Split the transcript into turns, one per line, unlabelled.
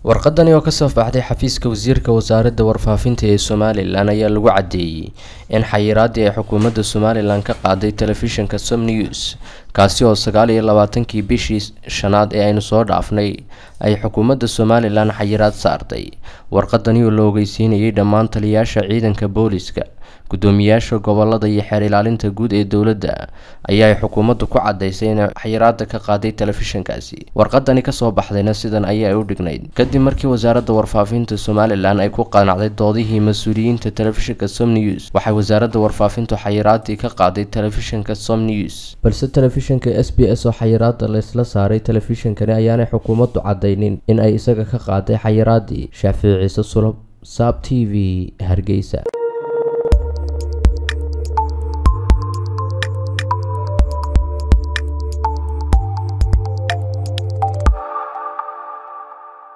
warqadani oo kasoo baxday xafiiska wasiirka wasaaradda warfaafinta ee somalilan ayaa lagu caddeeyey in xayiraadii ay xukuumadda somalilan ka qaaday telefishinka som news kaasi oo sagaal iyo labaatankii bishii shanaad ee aynu soo dhaafnay ay xukuumadda somalilan xayiraad saartay warqadani oo la ogeysiinayay dhammaan taliyaasha ciidanka booliska gudoomiyaasha gobolada iyo xeer ilaalinta guud ee dowladda ayaa ay xukuumaddu ku cadaysay inay xayiraada ka qaaday telefishinkaasi warqadani kasoo baxdayna sidan ayaa u dhignayd kadib markii wasaaradda warfaafinta somalilan ay ku qanacday doodihii mas-uuliyiinta telefishinka som news waxay wasaaradda warfaafintu xayiraadii ka qaaday telefishinka som news balse telefishinka s b s oo xayiraada laysla saaray telefishinkani ayaanay xukuumaddu cadaynin in ay isaga ka qaaday xayiraadii shaafici ciise sulab saab t v hargeysa